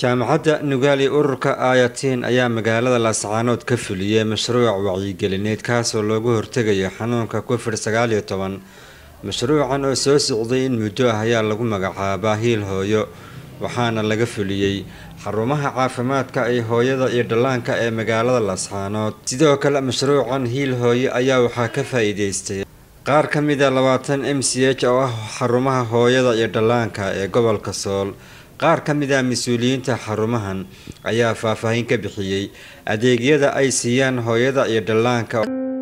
jaamacadda nugaali ururka ayatiin ayaa magaalada laascaanood ka fuliyey mashruuc wacyigelineed kaasoo loogu hortegayo xanuunka covid sagaal iyo toban mashruucan oo soo socday in muddo ah ayaa lagu magacaabaa hiil hooyo waxaana laga fuliyey xarumaha caafimaadka ee hooyada iyo dhallaanka ee magaalada laascaanood sidoo kale mashruucan hiil hooyo ayaa waxaa ka faa-iideystay qaar ka mid a labaatan m c h oo ah xarumaha hooyada iyo dhallaanka ee gobolka sool qaar ka mid ah mas-uuliyiinta xarumahan ayaa faahfaahin ka bixiyey adeegyada ay siiyaan hooyada iyo dhallaanka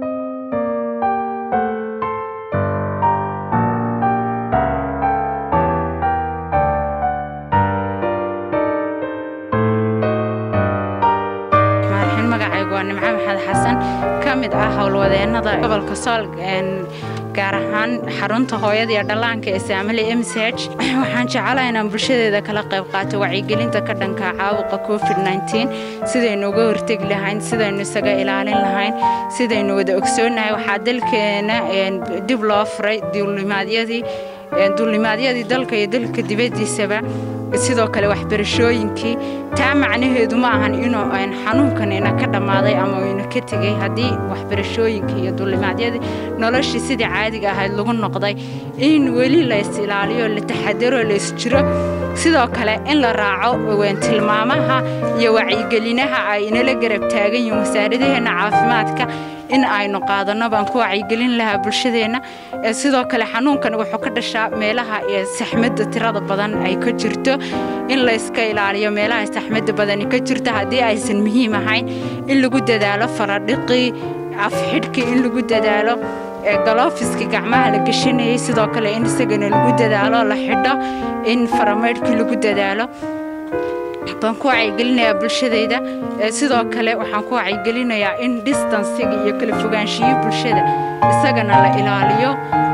magacaygu waa nimco maxamed xasan ka mid ah howlwadeenada gobolka sool gaar ahaan xarunta hooyada iyo dhallaanka ee saamali m c h waxaan jecelaha inaan bulshadeeda kala qayb qaato wacyigelinta ka dhanka caabuqa covid sidaynu uga hortegi lahayn sidaynu isaga ilaalin lahayn sidaynu wada ogsoonnahay waxaa dalkeena dib loo furay duulimaadyadii duulimaadyadii dalka iyo dalka dibaddiisaba sidoo kale waxbarashooyinkii taa macnaheedu ma ahan inuu xanuunkanina ka dhammaaday ama ina ka tegay haddii waxbarashooyinkii iyo duulimaadyadii noloshii sidii caadiga ahayd lagu noqday in weli lays ilaaliyo la taxadaro lays jiro sidoo kale in la raaco tilmaamaha iyo wacyigelinaha ay inala garab taagan yihiin wasaaradaheenna caafimaadka in aynu qaadanno baan ku wacyigelin lahaa bulshadeenna sidoo kale xanuunkan wuxuu ka dhashaa meelaha saxmadda tirada badan ay ka jirto in layska ilaaliyo meelaha saxmadda badani ka jirto haddii aysan muhiim ahayn in lagu dadaalo faradhiqii afxidhkii in lagu dadaalo galoofiskii gacmaha la gashanayay sidoo kale in isagana lagu dadaalo la xidho in faramaydhkii lagu dadaalo baan ku wacyigelinayaa bulshadayda sidoo kale waxaan ku wacyigelinayaa in distansiga iyo kala fogaanshiyo bulshada isagana la ilaaliyo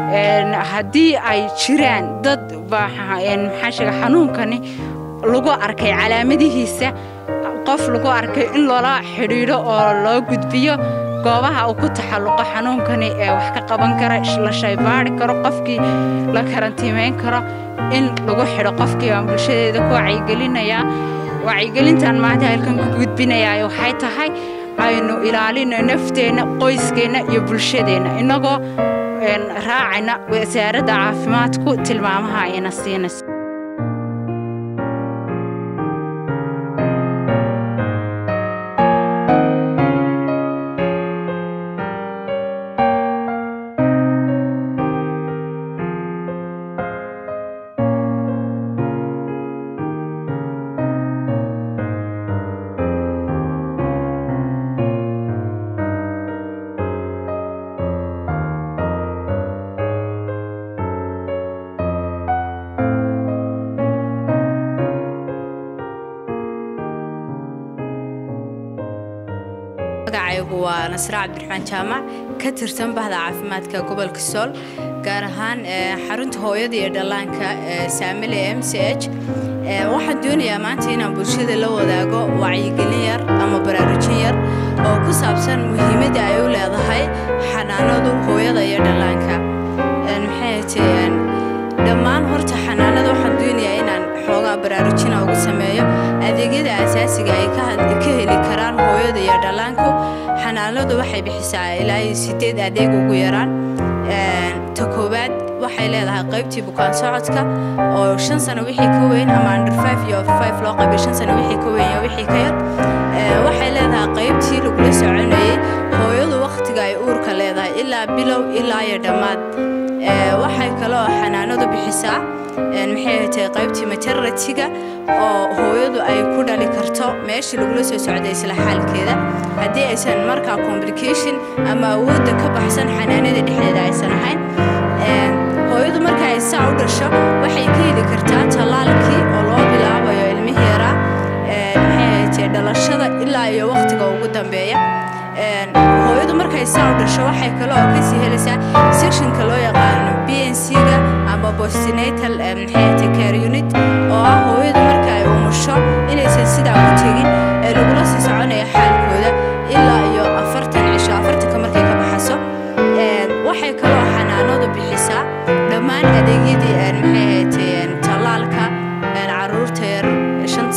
haddii ay jiraan dad maxaa sheega xanuunkani lagu arkay calaamadihiisa qof lagu arkay in loola xidhiidho oo loo gudbiyo goobaha uu ku taxalluqo xanuunkani ee wax ka qaban kara la shaybaari karo qofkii la karantiimeyn karo in lagu xidho qofkii baan bulshadeeda ku wacyigelinayaa wacyigelintan maanta halkan ku gudbinayaa waxay tahay aynu ilaalino nafteenna qoyskeenna iyo bulshadeenna innagoo raacayna wasaaradda caafimaadku tilmaamaha ayna siinayso magacaygu waa nasre cabdiraxmaan jaamac ka tirsan bahda caafimaadka gobolka sool gaar ahaan xarunta hooyada iyo dhallaanka saamile m c h waxaan doonayaa maanta inaan bulshada la wadaago wacyigelin yar ama baraarujin yar oo ku saabsan muhiimadda ay u leedahay xanaanadu hooyada iyo dhallaanka maxay dhammaan horta xanaanada waxaan doonayaa inaan xoogaa baraarujina ugu sameeyo adeegyada asaasiga ay ka heli karaan hooyada iyo dhallaanku xanaanadu waxay bixisaa ilaa iyo sideed adeeg ugu yaraan ta koowaad waxay leedahay qaybtii bukaan socodka oo shan sano wixii ka weyn ama under five iyo five loo qaybay shan sano wixii ka weyn iyo wixii ka yar waxay leedahay qaybtii lagula soconayay hooyadu wakhtiga ay uurka leedahay ilaa bilow ilaa iyo dhammaad waxay kaloo xanaanadu bixisaa maxay tahay qaybtii maternatiga oo hooyadu ay ku dhali karto meeshii lagula soo socday isla xaalkeeda haddii aysan markaa complication ama awoodda ka baxsan xanaanada dhexdeeda aysan ahayn hooyadu marka ay saa u dhasho waxay ka heli kartaa tallaalkii oo loo bilaabayo ilmihii yaraa maxay tahay dhalashada ilaa iyo wakhtiga ugu dambeeya hooyadu markay saa u dhasho waxay kale oo kasii helaysaa sectionka loo yaqaano b n c-ga ama postinatal maxay care unit oo ah hooyadu marka ay umusho inaysan sidaa ku tegin ee lagula sii soconaya xaalkooda ilaa iyo afartan cisho afartanka markay ka baxaso waxay kaloo xanaanadu bixisaa dhammaan adeegyadii maxay haytay tallaalka caruurta yar shan sano wixii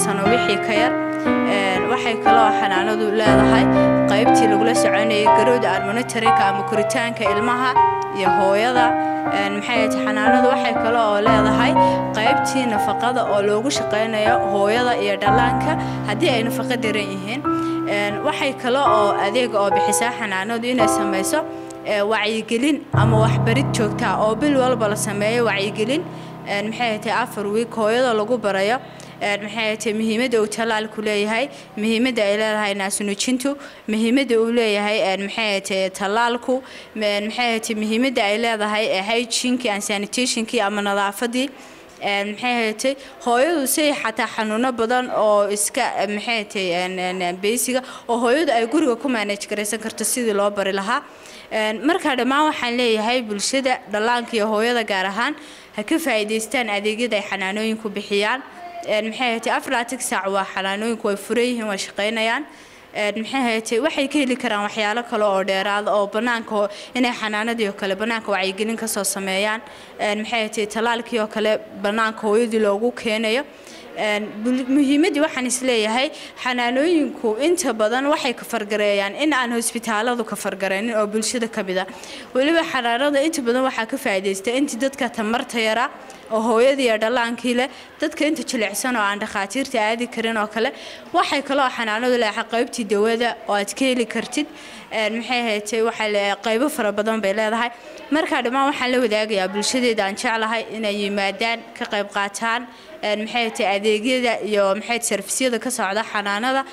wixii ka yar waxay kaloo xanaanadu leedahay qaybtii lagula soconayay garowda almonitorinka ama koritaanka ilmaha iyo hooyada maxay xanaanadu waxay kale oo leedahay qaybtii nafaqada oo loogu shaqaynayo hooyada iyo dhallaanka haddii ay nafaqo daran yihiin waxay kale oo adeega oo bixisaa xanaanadu inay samayso wacyigelin ama waxbarid joogtaa oo bil walba la sameeyo wacyigelin maxay tahay afar wiik hooyada lagu barayo maxay tahay muhiimadda uu tallaalku leeyahay muhiimadda ay leedahay naasnuujintu muhiimadda uu leeyahay maxay tahay tallaalku maxay tahay muhiimadda ay leedahay hygienki and sanitationkii ama nadaafadii maxay haytay hooyadu say xataa xanuuno badan oo iska maxay tahay beysiga oo hooyadu ay guriga ku manage garaysan karto sidii loo bari lahaa marka dhammaan waxaan leeyahay bulshada dhallaanka iyo hooyada gaar ahaan ha ka faa'iidaystaan adeegyada ay xanaanooyinku bixiyaan maxay haytay afratic saac waa xanaanooyinku way furan yihiin way shaqaynayaan maxay haytay waxay ka heli karaan waxyaalo kale oo dheeraada oo bannaanka inay xanaanadii oo kale bannaanka wacyigelin ka soo sameeyaan maxay haytay tallaalkii oo kale bannaanka hooyadii loogu keenayo muhiimaddii waxaan isleeyahay xanaanooyinku inta badan waxay ka fargareeyaan in aan hosbitaaladu ka fargaraynin oo bulshada ka mid a weliba xanaanada inta badan waxaa ka faa'iidaysta intii dadka tamarta yara oo hooyadii iyo dhallaankii leh dadka inta jilicsan oo aan dhakhaatiirta aadi karin oo kale waxay kaloo xanaanadu leedahay qaybtii dawada oo aad ka heli kartid maxay haytay waxaa qaybo fara badan bay leedahay markaa dhammaan waxaan la wadaagayaa bulshadeeda aan jeclahay inay yimaadaan ka qayb qaataan maxay tahay adeegyada iyo maxay sarfisyada ka socda xanaanada